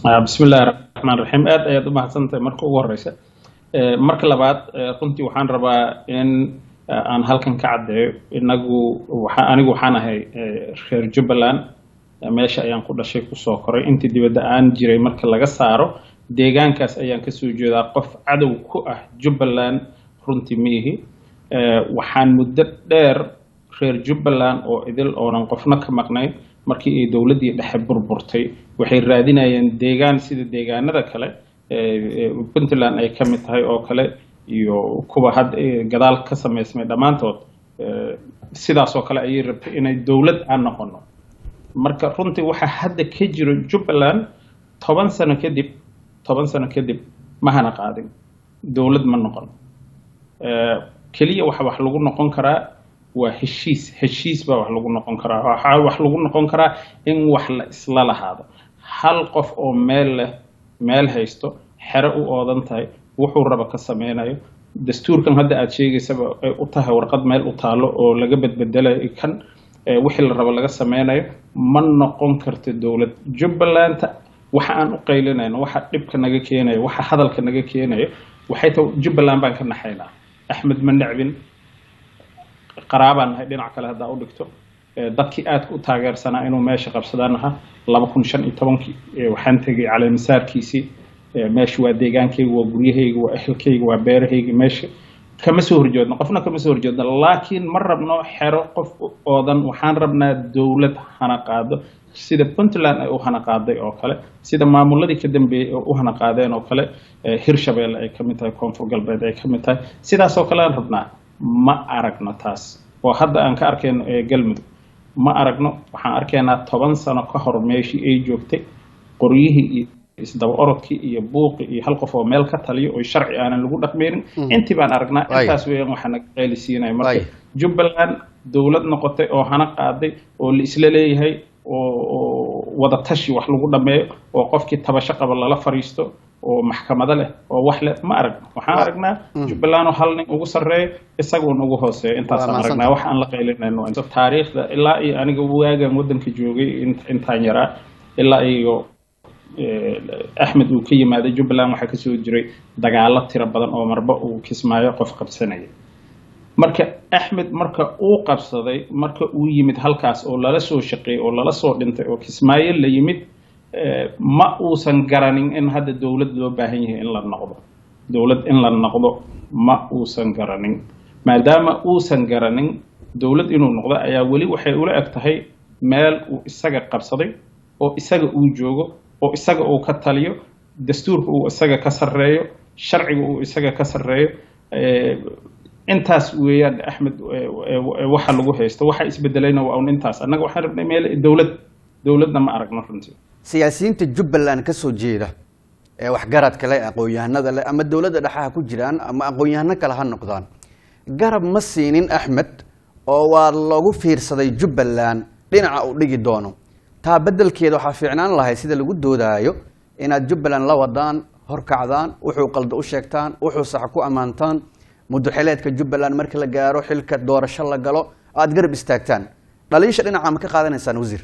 bismi illahi raxmaan raxiim aad ayaad u mahadsantahay marka ugu horeysa marka labaad runtii waxaan rabaa in aan halkan ka caddeeyo inagu anigu waxaan ahay reer jubbaland meesha ayaan ku dhashay kusoo koray intii dibadda aan jiray marka laga saaro deegaankaas ayaan kasoo jeedaa qof cadow ku ah jubbaland runtii ma ihi waxaan muddo dheer reer jubbaland oo idil oonan qofna ka maqnayn markii ay dowladdii dhexe burburtay waxay raadinayeen deegaan sida deegaanada kale puntland ay ka mid tahay oo kale iyo kuwa had gadaal ka samaysmay dhammaantood sidaas oo kale ayay rabtay inay dowlad aan noqono marka runtii waxaa hadda ka jiro jubbaland toban sano kadib toban sano kadib ma hana qaadin dowlad ma noqon keliya waxa wax lagu noqon karaa waa heshiis heshiis baa wax lagu noqon karaa waxaa wax lagu noqon karaa in wax la isla lahaado hal qof oo meel leh meel haysto xero u oodan tahay wuxuu raba ka sameynayo dastuurkan hadda aad sheegaysaba ay u tahay warqad meel u taalo oo laga bedbedelayo kan wixii la rabo laga sameynayo ma noqon karto dowlad jubbalanta waxa aan u qaylinayno waxa dhibka naga keenayo waxa hadalka naga keenayo waxay tahay jubbaland baan ka naxaynaa axmed ma necbin qaraabaan nahay dhinac kale haddaa u dhigto dadkii aadka u taageersanaa inuu meesha qabsadaan ahaa laba kun shan iyo tobankii waxaan tegay caleemisaarkiisii meesha waa deegaankayga waa guryahayga waa ehelkayga waa beerahayga meesha kama soo horjeedno qofna kama soo horjeedno laakiin ma rabno xero qof oodan waxaan rabnaa dowlad hana qaado sida puntland ay u hana qaaday oo kale sida maamuladii ka dambeeyey oo u hana qaadeen oo kale hirshabeelle ay kamid tahay koonfur galbeed ay kamid tahay sidaas oo kale aan rabnaa ma aragno taas oo hadda aan ka arkayno galmudug ma aragno waxaan arkaynaa toban sano ka hor meeshii ay joogtay qoryihii iyo isdaba orodkii iyo buuqi iyo hal qof oo meel ka taliyo oo sharci aanan lagu dhaqmeynin intii baan aragnaa intaas weeyaan waxaa naga qeylisiinaya marka jubbaland dowlad noqotay oo hana qaaday oo la isla leeyahay oo wada tashi wax lagu dhameeyo oo qofkii tabasho qaba lala fariisto oo maxkamado leh oo wax leh ma aragno waxaan aragnaa jubbaland oo hal nin ugu sarreeyo isaguun ugu hooseeyo intaasaan aragnaa wax aan la qaylinayno taariikhda ilaa iyo aniga waagan waddanka joogay intaan yaraa ilaa iyo axmed uu ka yimaaday jubbaland waxaa kasoo jiray dagaalo tiro badan oo marba uu kismaayo qof qabsanaya marka axmed marka uu qabsaday marka uu yimid halkaas oo lala soo shaqeeyey oo lala soo dhintay oo kismaayo la yimid ma uusan garanin in hadda dowlad loo baahan yahay in la noqdo dowlad in la noqdo ma uusan garanin maadaama uusan garanin dowlad inuu noqdo ayaa weli waxay ula eg tahay meel uu isaga qabsaday oo isaga uu joogo oo isaga uu ka taliyo dastuurka uu isaga ka sarreeyo sharciga uu isaga ka sarreeyo intaas weeyaan axmed waxa lagu haysto waxa isbedelayna waa un intaas annaga waxaan rabnay meel dowlad dowladna ma aragno runtii siyaasiyiinta jubbaland ka soo jeeda ee waxgaradka leh aqoon-yahanada leh ama dowladda dhexaha ku jiraan ama aqoon-yahano kale ha noqdaan garab ma siinin axmed oo waa lagu fiirsaday jubbaland dhinaca uu dhigi doono taa beddelkeeda waxaa fiicnaan lahay sida lagu doodaayo inaad jubbaland la wadaan horkacdaan wuxuu qaldo u sheegtaan wuxuu sax ku ammaantaan muduxileedka jubbaland marka la gaaro xilka doorasho la galo aada garab istaagtaan dhaliisha dhinaca ma ka qaadanaysaan wasiir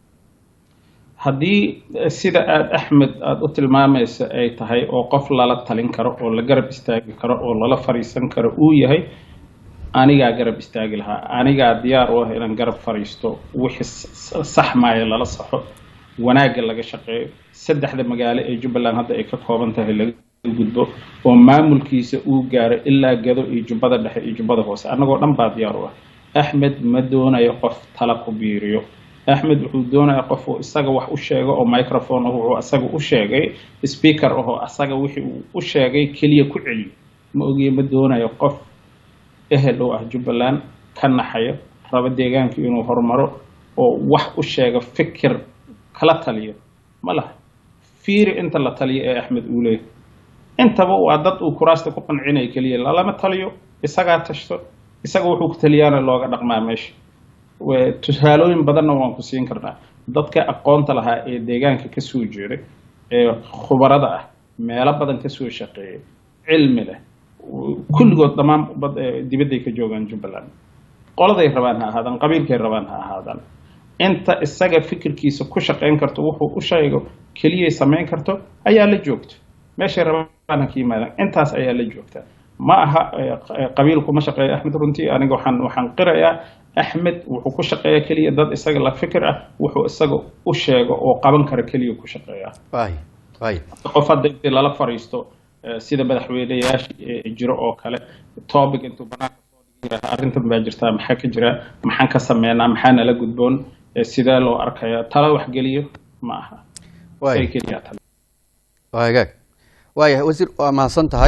haddii sida aada axmed aada u tilmaamaysa ay tahay oo qof lala talin karo oo la garab istaagi karo oo lala fariisan karo uu yahay anigaa garab istaagi lahaa anigaa diyaar u ah inaan garab fariisto wixii sax maayo lala saxo wanaagga laga shaqeeyo saddexda magaalo ee jubbaland hadda ay ka kooban tahay laga gudbo oo maamulkiisa uu gaaro ilaa gado iyo jubbada dhexe iyo jubbada hoose annagoo dhan baa diyaar u ah axmed ma doonayo qof tala ku biiriyo axmed wuxuu doonaya qof uu isaga wax u sheego oo microphone wuxuu isaga u sheegay speaker ahoo asaga wixii uu u sheegay keliya ku celiyo ma ogiye ma doonayo qof ehel oo ah jubbaland ka naxayo rabo deegaanka inuu horumaro oo wax u sheego fikir kala taliyo ma laha fiiri inta la taliyo ee axmed uu leeyahay intaba waa dad uu kuraasta ku qancinaya keliya lalama taliyo isagaa tashto isaga wuxuu ku taliyaana looga dhaqmaa meesha tusaalooyin badanna waan ku siin karnaa dadka aqoonta lahaa ee deegaanka kasoo jeeday ee khubarada ah meelo badan kasoo shaqeeyay cilmi leh kulligood dhammaan dibadday ka joogaan jubbaland qoladay rabaan ha ahaadaan qabiilkay rabaan ha ahaadaan inta isaga fikirkiisa ku shaqayn karto wuxuu u sheego keliyay samayn karto ayaa la joogto meeshay rabaan ha ka yimaadaan intaas ayaa la joogtaa ma aha qabiilku ma shaqeeya axmed runtii aniga waxaan waxaan qirayaa axmed wuxuu ku shaqeeya keliya dad isaga la fikir ah wuxuu isaga u sheego oo qaban kara keliya ku shaqeeya waay waay qof hadda intii lala fariisto sida madaxweyneyaasha jiro oo kale topic intuu banaanka soo dhigi arrintan baa jirtaa maxaa ka jira maxaan ka sameynaa maxaa nala gudboon sidee loo arkaya tala waxgeliyo ma aha waay keliya tala waa hagaag waayahay wasiir waa mahadsan tahay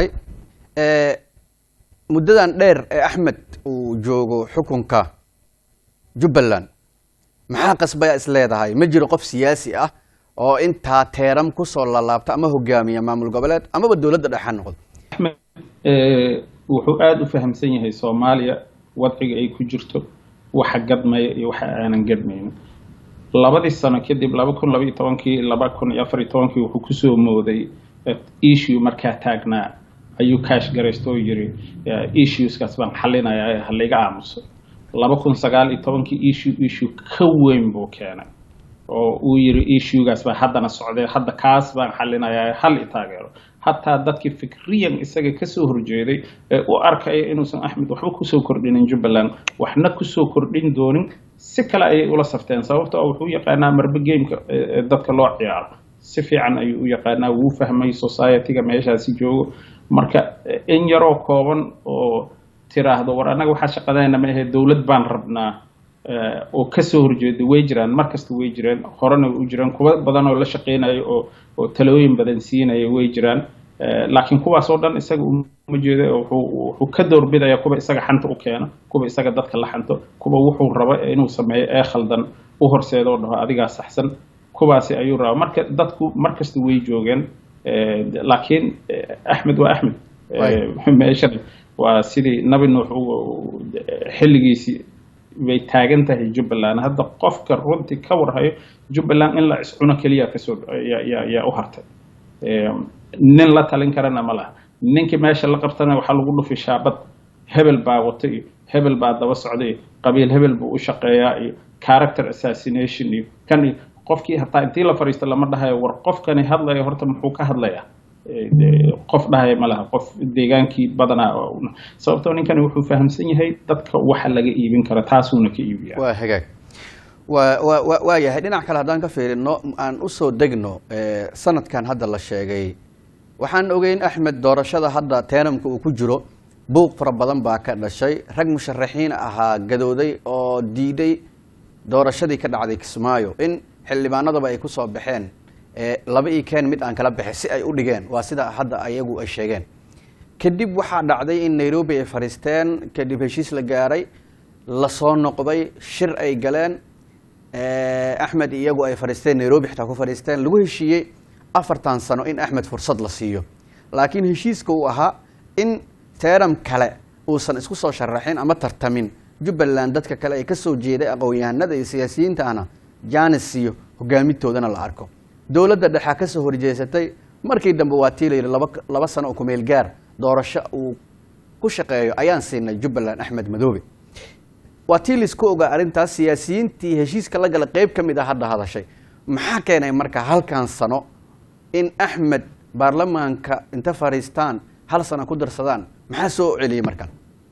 muddadan dheer ee axmed uu joogo xukunka jubbaland maxaa qasbaya is leedahay ma jiro qof siyaasi ah oo intaa teeram kusoo lalaabta ama hogaamiya maamul goboleed amaba dowladda dhexe ha noqdo axmed wuxuu aada u fahamsan yahay soomaaliya wadciga ay ku jirto waxa gadmaya iyo waxa aanan gadmaynin labadii sano kadib laba kun laba iyo tobankii laba kun iyo afar iyo tobankii wuxuu kusoo mooday issue markaa taagnaa ayuu kaash garaysto oo yiri issueskaas baan xalinayaa ha layga aamuso laba kun sagaal iyo tobankii issue issue ka weyn buu keenay oo uu yiri issuegaas baa haddana socday hadda kaas baan xalinayaa hal i taageero hataa dadkii fikriyan isaga kasoo horjeeday ee u arkaya inuusan axmed waxba kusoo kordhinin jubbaland waxna kusoo kordhin doonin si kale ayay ula safteen sababto wuxuu yaqaanaa marbe gameka dadka loo ciyaaro si fiican ayuu u yaqaanaa wuu fahmay society-ga meeshaasi joogo marka in yaroo kooban oo tiraahdo war annaga waxaa shaqadayna ma ahe dowlad baan rabnaa oo kasoo horjeeda way jiraan markasta way jiraan horena u jiraan kuwa badan oo la shaqeynaya oo oo talooyin badan siinaya way jiraan laakiin kuwaas oo dhan isaga uma jeeda wuxuu ka doorbidaya kuwa isaga xanta u keena kuwa isaga dadka la xanto kuwa wuxuu rabo inuu sameeyo ee khaldan u horseeda oo dhaho adigaa saxsan kuwaasi ayuu rabaa marka dadku markasta way joogeen laakiin axmed waa axmed meeshan waa sidii nabi nuux xilligiisii bay taagan tahay jubbaland hadda qofka runtii ka warhayo jubbaland in la iscuno keliya kasoo yaa u hartay nin la talin karana ma laha ninkii meesha la qabtana waxaa lagu dhufi shaabad hebel baa wata iyo hebel baa daba socda iyo qabiil hebel buu u shaqeeyaa iyo character assassination iyo kan iyo qofkii hataa intii la fariisto lama dhahayo war qofkani hadlaya horta muxuu ka hadlayaa qof dhahaya ma laha qof deegaankii badanaa sababtoo ninkani wuxuu fahamsan yahay dadka waxa laga iibin kara taasuuna ka iibiya waa hagaag waa wa wa waa yahay dhinac kale haddaan ka fiirino aan usoo degno sanadkan hadda la sheegay waxaan ogeyn axmed doorashada hadda teenamka uu ku jiro buuq fara badan baa ka dhashay rag musharaxiin ahaa gadooday oo diiday doorashadii ka dhacday kismaayo in xildhibaanadaba ay kusoo baxeen laba ii keen mid aan kala baxay si ay u dhigeen waa sida hadda ayagu ay sheegeen kadib waxaa dhacday in nairobi ay fadhiisteen kadib heshiis la gaaray lasoo noqday shir ay galeen axmed iyagu ay fadhiisteen nairobi xitaa ku fadhiisteen lagu heshiiyey afartan sano in axmed fursad la siiyo laakiin heshiiska uu ahaa in teeram kale uusan isku soo sharaxin ama tartamin jubbaland dadka kale ay kasoo jeeday aqoon-yahanada iyo siyaasiyiinta ahna jaanis iyo hogaamintoodana la arko dowladda dhexaa kasoo horjeesatay markii dambe waa tii la yidhi laba laba sano oo kumeel gaar doorasho uu ku shaqeeyo ayaan siinay jubbaland axmed madoobe waa tii laisku ogaa arrintaas siyaasiyiintii heshiiska la gala qeyb ka mid ah hadda hadashay maxaa keenay marka halkan sano in axmed baarlamaanka inta fadhiistaan hal sano ku darsadaan maxaa soo celiyey markan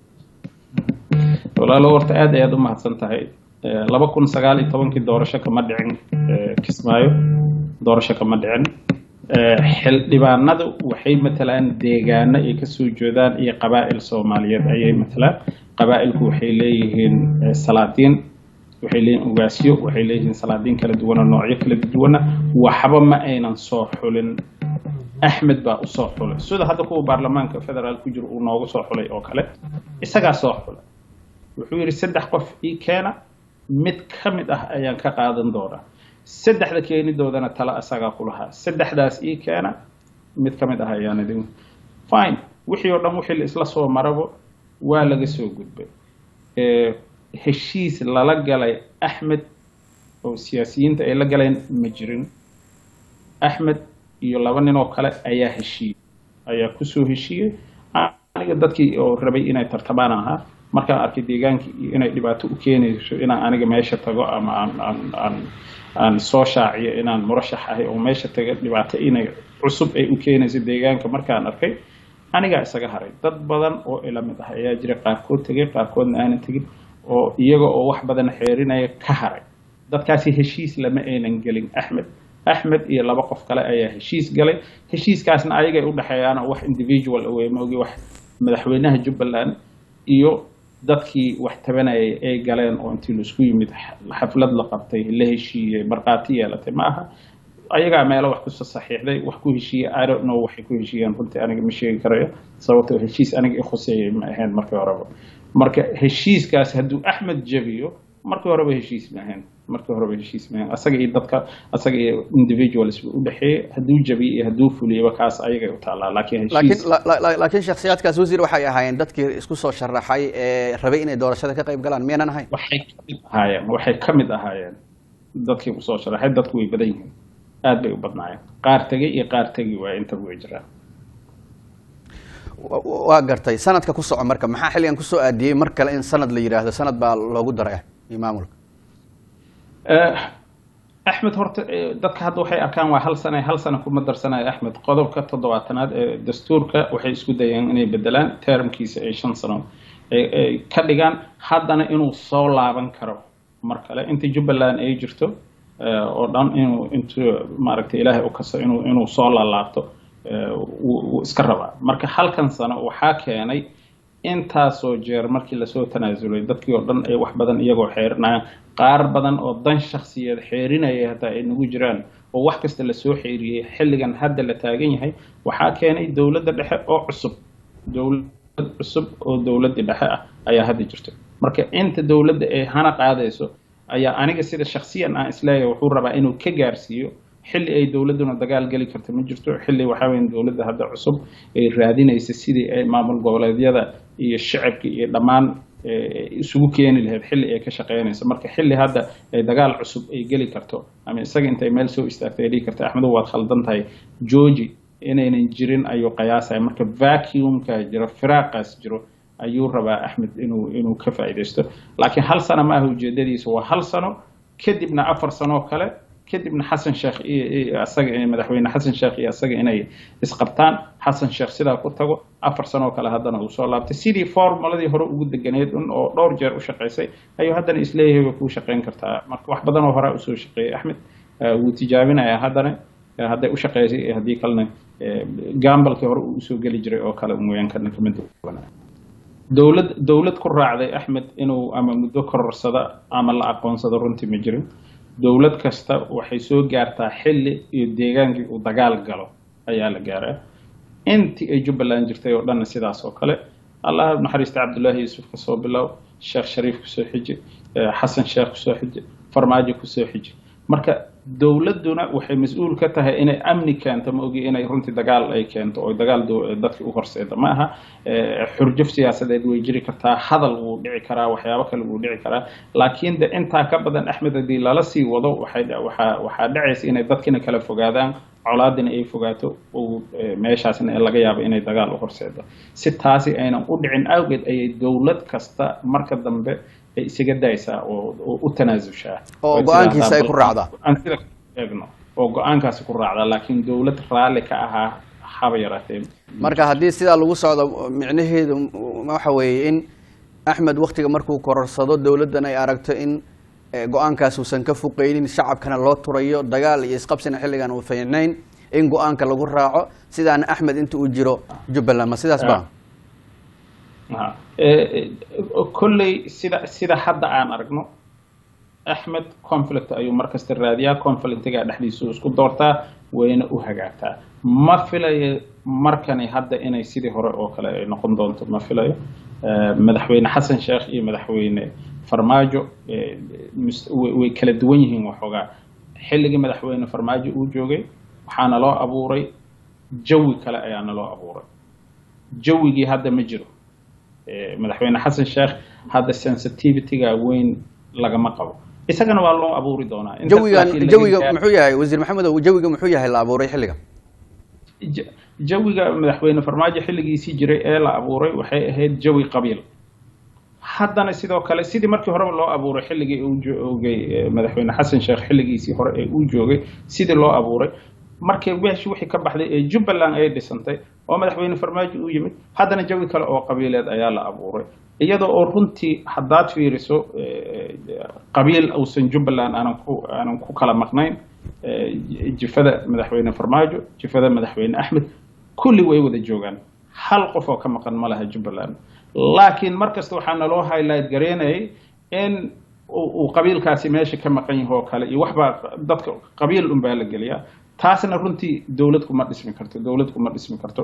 walaalo horta aad ayaad u mahadsan tahay laba kun sagaal iyo tobankii doorasho kama dhicin kismaayo doorasho kama dhicin xildhibaanadu waxay matalaan deegaano ay kasoo jeedaan iyo qabaa'il soomaaliyeed ayay matalaan qabaa'ilku waxay leeyihiin salaadiin waxay leeyihiin ugaasyo waxay leeyihiin salaadiin kala duwana noocyo kala duwana waxba ma aynan soo xulin axmed baa usoo xulay sida hadda kuwa baarlamaanka federaal ku jiro uu noogu soo xulay oo kale isagaa soo xulay wuxuu yidhi saddex qof ii keena mid ka mid ah ayaan ka qaadan doonaa saddexda keenidoodana tala isagaa ku lahaa saddexdaas ii keena mid ka mid ah ayaan idin fine wixii oo dhan wixii la isla soo marabo waa laga soo gudbay heshiis lala galay axmed oo siyaasiyiinta ay la galeen ma jirin axmed iyo laba nin oo kale ayaa heshiiyey ayaa kusoo heshiiyey aniga dadkii oo rabay inay tartamaan ahaa markaan arkay deegaankii inay dhibaato u keenayso inaan aniga meesha tago ama aan aan aan aan soo shaaciyo inaan murashax ahay oo meesha taga dhibaato inay cusub ay u keenayso deegaanka markaan arkay anigaa isaga haray dad badan oo ila mid ah ayaa jira qaarkood tegay qaarkoodna aanan tegin oo iyaga oo wax badan xeerinaya ka haray dadkaasi heshiis lama aynan gelin axmed axmed iyo laba qof kale ayaa heshiis galay heshiiskaasna ayagay u dhexeeyaan oo wax individual awey maogi wax madaxweynaha jubbaland iyo dadkii wax tabanayay ay galeen oo intii laisku yimid xaflad la qabtay la heshiiyey markhaati yeelatay ma aha ayagaa meelo wax kuso saxiixday wax ku heshiiyey i don't know waxay ku heshiiyeen runtii aniga ma sheegi karayo sababtoo heshiis aniga i khuseeyay ma ahayn markii horeba marka heshiiskaas hadduu axmed jabiyo markii horeba heshiis ma ahayn markii horeba heshiis ma ahayn asaga iyo dadka asaga iyo individuals u dhexeeyey hadduu jabiyo iyo hadduu fuliyaba kaas ayagay u taallaa laakiin laakiin heshiis la- la- la- laakiin shakhsiyaadkaas wasiir waxay ahaayeen dadkii isku soo sharaxay ee rabay inay doorashada ka qayb galaan miyaanan ahayn waxay ka mid ahaayeen waxay ka mid ahaayeen dadkii usoo sharaxay dadku way badan yihiin aad bay u badnaayeen qaar tegey iyo qaar tegi waaya intaba way jiraan Wa- wa- waa gartay sanadka ku soco marka maxaa xilligan kusoo aadiyey mar kale in sanad la yidhaahdo sanad baa loogu daray iyo maamulka Eh, axmed horta eh, dadka hadda waxay arkaan waa hal sane hal sano kuma darsanayo axmed qodobka toddobaatanaad ee dastuurka waxay isku dayeen inay bedelaan termkiisa ay shan sano ay- ay ka dhigaan haddana inuu soo laaban karo mar kale inta jubbaland ay jirto eh, oo dhan inuu intuu maaragtay ilaahay u kaso inuu inuu soo laalaabto eh, wuu wuu iska rabaa marka halkan sano waxaa keenay intaasoo jeer markii lasoo tanaasulay dadkii oo dhan ay wax badan iyagoo xeerinayaan qaar badan oo dan shakhsiyeed xeerinaya hataa ay nagu jiraan oo wax kasta lasoo xeeriyey xilligan hadda la taagan yahay waxaa keenay dowladda dhexe oo cusub dowlad cusub oo dowladdii dhexe ah ayaa hadda jirto marka inta dowladda ay hana qaadayso ayaa aniga sida shakhsiyan aan isleeyahay wuxuu rabaa inuu ka gaarsiiyo xilli ay dowladduna dagaal geli karto ma jirto xilli waxaa weyn dowladda hadda cusub ay raadinaysa sidii ay maamul goboleedyada iyo shacabka iyo dhammaan eh, isugu keeni lahayd xilli ay ka shaqeynayso marka xilli hadda ay dagaal cusub ay geli karto ama isaga intay meel soo istaagtay ay dhihi karta axmedow waad khaldan tahay georgi inaynan jirin ayuu qiyaasaya marka vacuumka jiro firaaqaas jiro ayuu rabaa axmed inuu inuu ka faa'iidaysto laakiin hal sano ma aha ujeedadiisa waa hal sano kadibna afar sanoo kale kadibna xasan sheekh iyo iyo asaga iyo madaxweyne xasan sheekh iyo asaga inay isqabtaan xasan sheekh sidaa ku tago afar sanoo kale haddana uu soo laabtay sidii formuladii hore ugu deganeed un oo dhowr jeer u shaqaysay ayuu haddana isleeyahay way kuu shaqayn kartaa marka wax badan oo hore usoo shaqeeyay axmed eh, wuu tijaabinayaa haddana eh, hadday u shaqeysay iyo haddii kalena eh, gambalkii hore uu usoo geli jiray oo kale mooyaan kana kama duwana dowlad dowlad ku raacday axmed inuu ama muddo kororsada ama la aqoonsado runtii ma jirin dowlad kasta waxay soo gaartaa xilli iyo deegaankii uu dagaal galo ayaa la gaaraa intii ay jubbaland jirtay oo dhanna sidaas oo kale allah naxariista cabdullaahi yuusuf ka soo bilow sheekh shariif kusoo xiji eh, xasan sheekh kusoo xiji farmaajo kusoo xiji marka dowladduna waxay mas-uul ka tahay inay amni keento ma ogi inay runtii dagaal ay keento oo dagaal dow- dadka u horseeda ma aha Eh, xurjuf siyaasadeed way jiri kartaa hadal wuu dhici karaa waxyaabo kale wuu dhici karaa laakiin de intaa ka badan axmed haddii lala sii wado waxay waxaa waxaa dhacaysa inay dadkina kala fogaadaan colaadina ay fogaato oo eh, meeshaasna laga yaabo inay dagaal u horseedo si taasi aynan u dhicin awgeed ayay dowlad kasta marka dambe ay isaga daysaa oo oo u tanaasushaa Oo Way go'aankiisa ay tidhaahdaa, ku bal- raacdaa. aan sida eegno oo go-aankaasi ku raacdaa laakiin dowlad raalli ka ahaa haba yaraatee marka haddii sidaa lagu socdo micnaheedu waxa weeye in axmed waktiga markuu kororsado dowladdan ay aragto in eh, go-aankaas uusan ka fuqeynin shacabkana loo turayo dagaal iyo isqabsina xilligan uu fiicnayn in go-aanka lagu raaco sidaana axmed inta uu jiro jubbaland ma sidaas ba Aha. Eh, eh, kolley sida sida hadda aan aragno axmed conflict ayuu markasta raadiyaa conflictiga dhexdiisa uu isku doortaa wayna u hagaagtaa ma filayo markani hadda inay sidii hore oo kale ay noqon doonto ma filayo Eh, madaxweyne xasan sheekh iyo madaxweyne farmaajo eh, mus- way way kala duwan yihiin waxoogaa xilligii madaxweyne farmaajo uu joogay waxaana loo abuuray jawi kale ayaana loo abuuray jawigii hadda ma jiro Eh, madaxweyne xasan sheekh hadda sensitivityga weyn lagama qabo isagana waa loo abuuri doonaa Intaas jawigan laakiin laga jawiga gaaro- muxuu yahay wasiir maxamedow jawiga muxuu yahay la abuuray xilliga Ja- jawiga madaxweyne farmaajo xilligiisii jiray ee la abuuray waxay ahayd jawi qabiil haddana sidoo kale sidii markii horeba loo abuuray xilligii uu joogay madaxweyne xasan sheekh xilligiisii hore ee uu joogay sidii loo abuuray markii meeshii wixii ka baxday ee jubbaland ay dhisantay oo madaxweyne farmaajo u yimid haddana jawi kale oo qabiileed ayaa la abuuray iyadoo oo runtii haddaad fiiriso qabiil uusan jubbaland aanan ku aanan ku kala maqnayn jifada madaxweyne farmaajo jifada madaxweyne axmed kulli way wada joogaan hal qof oo ka maqan ma laha jubbaland laakiin mar kasta waxaa naloo highlight gareynayay in uu qabiilkaasi meesha ka maqan yaho oo kale iyo waxbaa dadka qabiil unbaa la geliyaa taasna runtii dowlad kuma dhismi karto dowlad kuma dhismi karto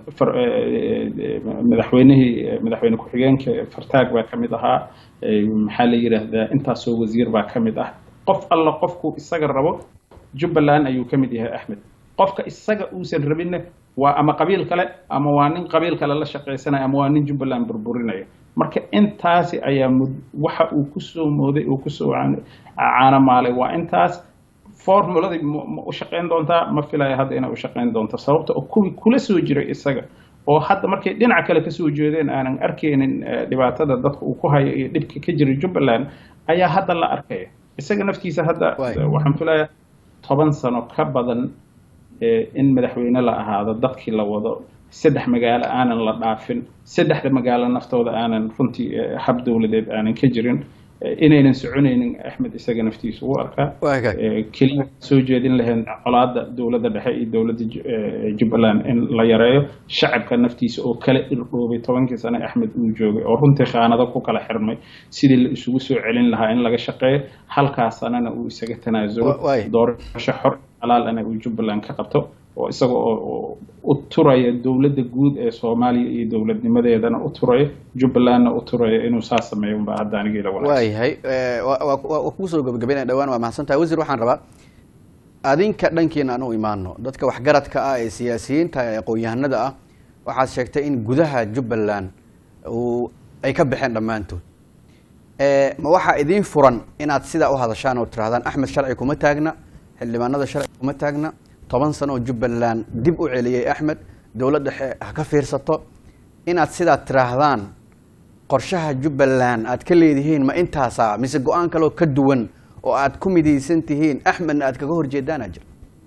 madaxweynihii madaxweyne ku-xigeenka fartaag baa ka mid ahaa maxaa la yidhaahdaa intaasoo wasiir baa ka mid ah qof alla qofku isaga rabo jubbaland ayuu ka mid yahay axmed qofka isaga uusan rabinna waa ama qabiil kale ama waa nin qabiil kale la shaqaysanaya ama waa nin jubbaland burburinaya marka intaasi ayaa mud waxa uu kusoo mooday uu kusoo caanamaalay waa intaas formuladii ma u shaqayn doontaa ma filaya hadda inay u shaqayn doonto sababta oo kuwii kula soo jiray isaga oo hadda markay dhinaca kale kasoo jeedeen aanan arkaynin dhibaatada dadka uu ku hayo iyo dhibka ka jira jubbaland ayaa hadda la arkaya isaga naftiisa hadda waxaan filayaa toban sano ka badan in madaxweyne la ahaado dadkii la wado saddex magaalo aanan la dhaafin saddexda magaalo naftooda aanan runtii hab dowladeed aanan ka jirin inaynan soconaynin axmed isaga naftiisa u arkaa keliya soo jeedin lahayn colaada dowladda dhexe iyo dowladda jubbaland in la yareeyo shacabka naftiisa oo kala irdhoobay tobankii sane axmed uu joogay oo runtii khaanado ku kala xirmay sidii la isugu soo celin lahaa in laga shaqeeyo halkaas sanana uu isaga tanaasulo doorasho xor xalaalana uu jubbaland ka qabto oo isaga oo u turaya dowladda guud ee soomaaliya iyo dowladnimadeedana u turaya jubbalandna u turaya inuu saa sameeyo unbaa hadda anigii la wanaagsan waayahay waa kugu soo gabagabaynaya dhawaan waa mahadsantahay wasiir waxaan rabaa adinka dhankiina aan u imaano dadka waxgaradka ah ee siyaasiyiinta ee aqoon-yahanada ah waxaad sheegtay in gudaha jubbaland uu ay ka baxeen dhammaantood ma waxaa idiin furan inaad sidaa u hadashaan oo tirahdaan axmed sharci kuma taagna xildhibaanada sharci kuma taagna toban sano oo jubbaland dib u celiyey axmed dowlad dhexe ha ka fiirsato inaad sidaa tiraahdaan qorshaha jubbaland aad ka leedihiin ma intaasaa mise go-aan kaloo ka duwan oo aad ku midaysan tihiin axmedna aad kaga horjeedaana jira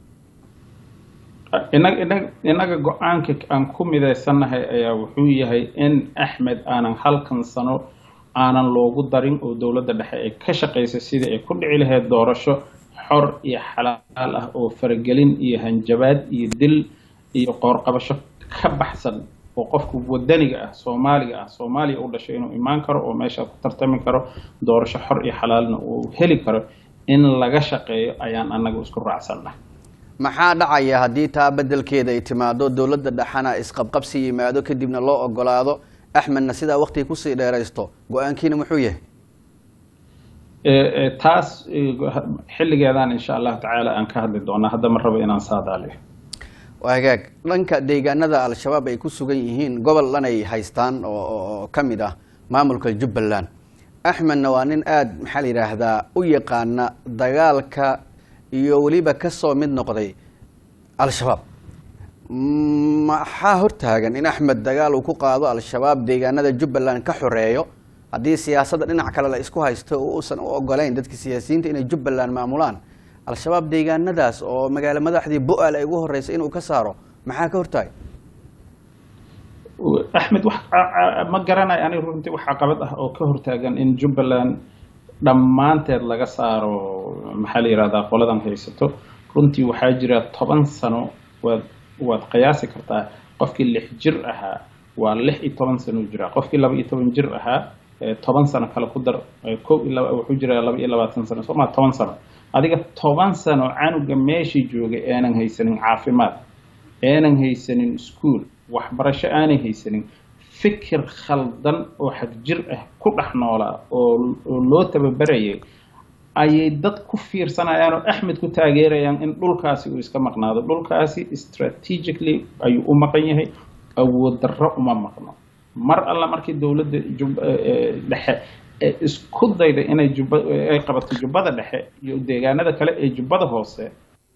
inag inag innaga go-aanka aan ku midaysannahay ayaa wuxuu yahay in axmed aanan halkan sano aanan loogu darin oo dowladda dhexe ay ka shaqaysa sidii ay ku dhici lahayd doorasho xor iyo xalaal ah oo faragelin iyo hanjabaad iyo dil iyo qoorqabasho ka baxsan oo qofka wadaniga ah soomaaliga ah soomaaliya u dhashay inuu imaan karo oo meesha ku tartami karo doorasho xor iyo xalaalna uu heli karo in laga shaqeeyo ayaan annaga isku raacsannahay maxaa dhacaya haddii taa bedelkeeda ay timaado dowladda dhexana isqabqabsi yimaado kadibna loo ogolaado axmedna sidaa waktiga kusii dheeraysto go-aankiina muxuu yahay taas xilligeedaan insha allahu tacaala aan ka hadli doonaa hadda ma rabo inaan saadaaliyo hagaag dhanka deegaanada al-shabaab ay ku sugan yihiin gobol dhan ay haystaan oo ka mid ah maamulka jubbaland axmedna waa nin aada maxaa la yidhaahdaa u yaqaana dagaalka iyo weliba kasoo mid noqday al-shabaab maxaa hortaagan in axmed dagaal uu ku qaado al-shabaab deegaanada jubbaland ka xoreeyo haddii siyaasadda dhinac kale la isku haysto uusan u ogolayn dadka siyaasiyiinta inay jubbaland maamulaan al-shabaab deegaanadaas oo magaalo madaxdii bu-aal ay ugu horeysa inuu ka saaro maxaa ka hortaagay axmed wax ma garanayo aniga runtii wax caqabad ah oo ka hortaagan in jubbaland dhammaanteed laga saaro maxaa la yihahdaa qoladan haysato runtii waxaa jira toban sano waad waad qiyaasi kartaa qofkii lix jir ahaa waa lix iyo toban sano jiraa qofkii laba iyo toban jir ahaa toban sano kale ku dar ko iyo laba wuxuu jiraa laba iyo labaatan sano soo maa toban sano adiga toban sano canuga meeshii joogay aanan haysanin caafimaad aanan haysanin iskuol waxbarasho aanay haysanin fikir khaldan oo xagjir ah ku dhex noolaa oo oo loo tababarayay ayay dad ku fiirsanayaan oo axmed ku taageerayaan in dhulkaasi uu iska maqnaado dhulkaasi strategically ayuu u maqan yahay awood darro uma maqno mar alla markii dowladda dhexe isku dayda inay jubba ay qabato jubbada dhexe iyo deegaanada kale ee jubbada hoose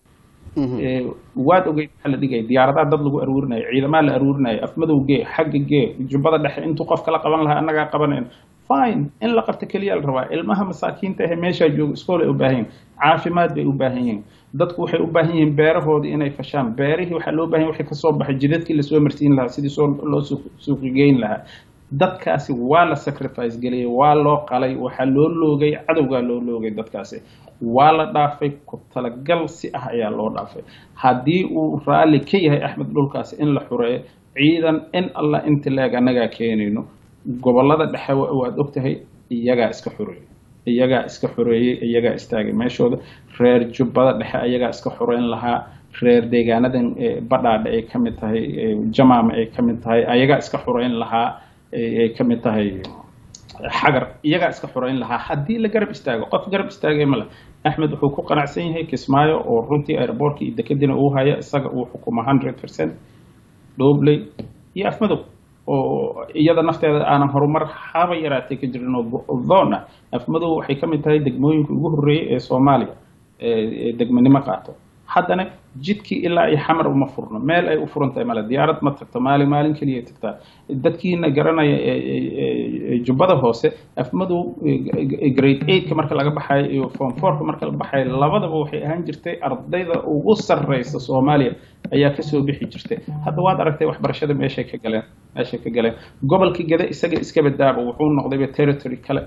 waad ogeyd waxaa la dhigaya diyaaradaha dad lagu aruurinayo ciidamaha la aruurinayo afmadow gee xagga gee jubbada dhexe intuu qofka la qaban lahaa annagaa qabanayn fine in la qabto keliya la rabaa ilmaha masaakiinta ahe meeshaa jooga iskool ay u baahan yihin caafimaad bay u baahan yihiin dadku waxay u baahan yihiin beerahoodii inay fashaan beerihii waxaa loo bahan yahy waxay kasoo baxay jidadkii lasoo marsiin lahaa sidii soo loo suuqigeyn lahaa dadkaasi waa la sacrifice geliyey waa loo qalay waxaa loo loogay cadowgaa loo loogay dadkaasi waa la dhaafay ku talagal si ah ayaa loo dhaafay haddii uu raalli ka yahay axmed dhulkaasi in la xureeyo ciidan in allah inta leeg annagaa keenayno gobolada dhexe waad ogtahay iyagaa iska xoreeyey iyagaa iska xoreeyey iyagaa istaagay meeshooda reer jubbada dhexe iyagaa iska xoreyn lahaa reer deegaanadan badhaadhe ay ka mid tahay jamaama ay ka mid tahay ayagaa iska xoreyn lahaa ay ka mid tahay xagar iyagaa iska xoreyn lahaa haddii la garab istaago qof garab istaagay male axmed wuxuu ku qanacsan yahay kismaayo oo runtii airboortka iyo dekadina uu haya isaga uu xukumo hundred percent dhobley iyo afmadow oo iyada nafteeda aanan horumar haba yaraatay ka jirin oo doon ah afmadow waxay ka mid tahay degmooyinka ugu horreeyay ee soomaaliya ee degmanimo qaato haddana jidkii ilaa iyo xamar uma furno meel ay u furan tahay male diyaarad ma tagto maalin maalin keliya tagtaa dadkiina garanaya jubbada hoose afmadow grade eightka marka laga baxayo iyo form fourka marka la baxayo labadaba waxay ahaan jirtay ardayda ugu sarreysa soomaaliya ayaa kasoo bixi jirtay hadda waad aragtay waxbarashada meeshay ka galeen meeshay ka galeen gobolkii gada isaga iska badaaba wuxuu noqdayba territory kale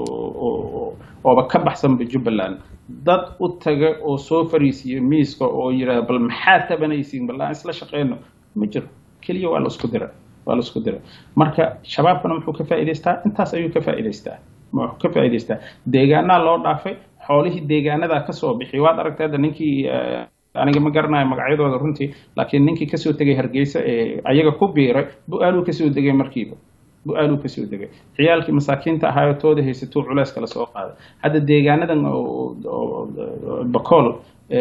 ooba ka baxsanba jubbaland dad u taga oo soo fariisiya miiska oo yidhaha bal maxaad tabanaysiin bal aan isla shaqeyno ma jiro keliya waa la isku dira waa la isku dira marka shabaabkana muxuu ka faa'idaystaa intaas ayuu ka faa'idaystaa muxuu ka faa'idaystaa deegaanaa loo dhaafay xoolihii deegaanadaa kasoo bixi waad aragtay hadda ninkii aniga ma garanayo magacyadooda runtii laakiin ninkii kasoo tegay hargeysa ee ayaga ku biiray bu-aaluu kasoo degay markiiba bu-aaluu kasoo degay ciyaalkii masaakiinta ahaayo tooda haysatuu culeys kala soo qaaday hadda deegaanadan bakool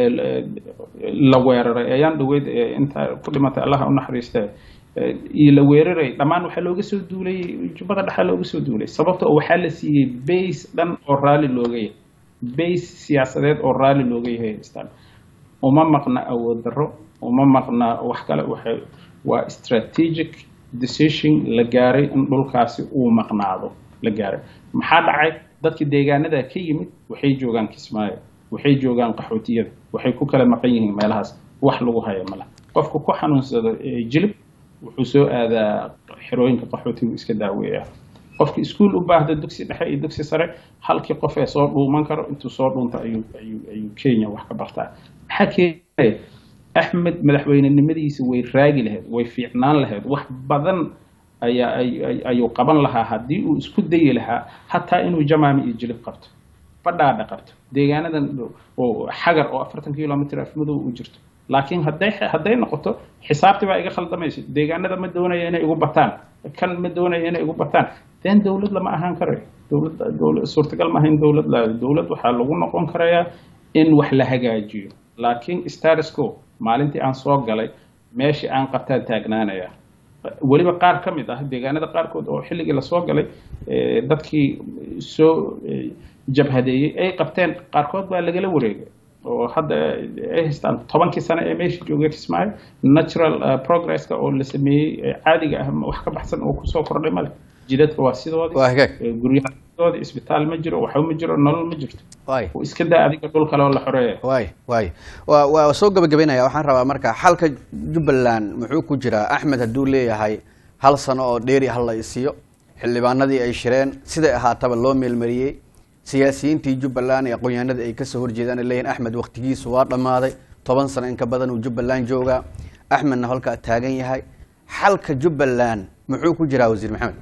la weeraray ayaan dhaweyd inta ku dhimatay allaha u naxariista iyo la weeraray dhammaan waxaa looga soo duulay jubbada dhexaa looga soo duulay sababta oo waxaa la siiyey base dhan oo raalli looga yahay base siyaasadeed oo raalli looga yahay haystaan uma maqna awood darro uma maqna wax kale waxay waa strategic decision la gaaray in dhulkaasi uu maqnaado la gaaray maxaa dhacay dadkii deegaanada ka yimid waxay joogaan kismaayo waxay joogaan qaxootiyada waxay ku kala maqan yihiin meelahaas wax lagu haya mala qofka ku xanuunsado jilib wuxuu soo aadaa xerooyinka qaxootigu iska daaweeya qofka iskuol u baahda dugsi dhexe iyo dugsi sare halkii qof ee soo dhuuman karo intuu soo dhuunta ayuu ayuu ayuu kenya wax ka bartaa maxaa keenaya axmed madaxweynenimadiisa way raagi lahayd way fiicnaan lahayd wax badan ayaa ayuu qaban lahaa haddii uu isku dayi lahaa hataa inuu jamaami iyo jilib qabto badhaadha qabto deegaanadan oo xagar oo afartan kilomitr afmadow u jirto laakiin hadday hadday noqoto xisaabtii baa iga khaldamaysa deegaanada ma doonaya inay igu bataan kan ma doonaya inay igu bataan den dowlad lama ahaan karayo dowlad dowlad suurtagal ma ahayn dowlad la dowlad waxaa lagu noqon karayaa in wax la hagaajiyo laakiin statusco maalintii aan soo galay meeshii aan qabtaan taagnaanaya weliba qaar ka mid ah deegaanada qaarkood oo xilligii lasoo galay dadkii soo jabhadeeyey ay qabteen qaarkood baa lagala wareegay oo hadda ay haystaan tobankii sano ee meesha joogay kismaayo natural progresska oo la sameeyey caadiga ah wax ka baxsan oo kusoo kordhay male jidadka waa sidoodii guryaha sidoodii isbitaal ma jiro waxba ma jiro nolol ma jirto iska daa adiga dhul kale oo la xoreeya waay waay waa waa soo gabagabaynaya waxaan rabaa marka xalka jubbaland muxuu ku jiraa axmed hadduu leeyahay hal sano oo dheeri hal la isiyo xildhibaanadii ay shireen siday ahaataba loo meelmariyey siyaasiyiintii jubbaland ee aqoon-yahanada ay kasoo horjeedaan ay leeyihin axmed waktigiisu waa dhammaaday toban sano in ka badan uu jubbaland joogaa axmedna halkaa taagan yahay xalka jubbaland muxuu ku jiraa wasiir maxamed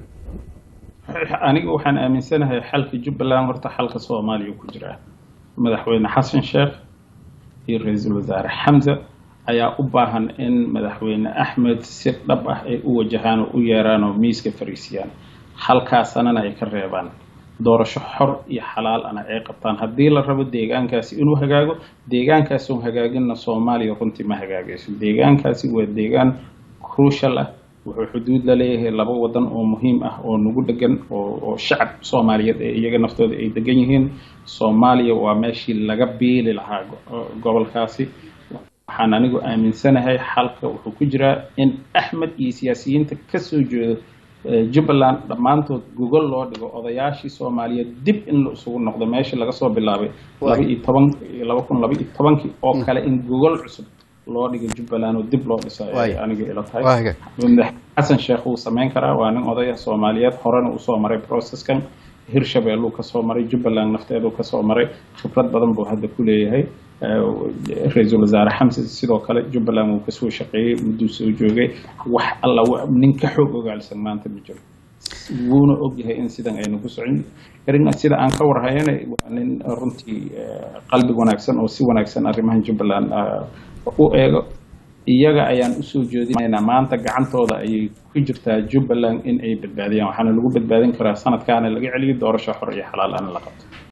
aniga waxaan aaminsanahay xalka jubbaland horta xalka soomaaliya ku jiraa madaxweyne xasan sheekh iyo ra-iisul wasaare xamza ayaa u baahan in madaxweyne axmed si dhab ah ay u wajahaan oo u yeeraan oo miiska fariisiyaan halkaasanana ay ka reebaan doorasho xor iyo xalaal ana ay qabtaan haddii la rabo deegaankaasi inuu hagaago deegaankaasi un hagaaginna soomaaliya runtii ma hagaagayso deegaankaasi waa deegaan crucial ah wuxuu xuduud la leeyahay laba wadan oo muhiim ah oo nagu degan oo shacab soomaaliyeed ee iyaga naftooda ay degan yihiin soomaaliya waa meeshii laga biili lahaa gobolkaasi waxaan anigu aaminsanahay xalka wuxuu ku jiraa in axmed iyo siyaasiyiinta kasoo jeedo jubbaland dhammaantood gogol loo dhigo odayaashii soomaaliyeed dib in la isugu noqdo meeshii laga soo bilaabay laba iyo toban laba kun laba iyo tobankii oo kale in gogol cusub loo dhigo jubbaland oo dib loo dhiso aniga ila tahay xasan sheekh wuu samayn karaa waa nin odaya soomaaliyeed horena usoo maray processkan hirshabeelluu kasoo maray jubbaland nafteeduu kasoo maray khibrad badan buu hadda ku leeyahay ra-iisul wasaare xamse sidoo kale jubbaland wuu kasoo shaqeeyey mudduu soo joogay wax alla nin ka xoog ogaalsan maanta ma jiro wuuna ogyahay in sidan aynu ku socon karin sida aan ka warhayana waa nin runtii qalbi wanaagsan oo si wanaagsan arrimahan jubbaland u eego iyaga ayaan usoo jeedinaynaa maanta gacantooda ayay ku jirtaa jubbaland in ay badbaadiyaan waxaana lagu badbaadin karaa sanadkaana laga celiyo doorasho xor iyo xalaal ana la qabto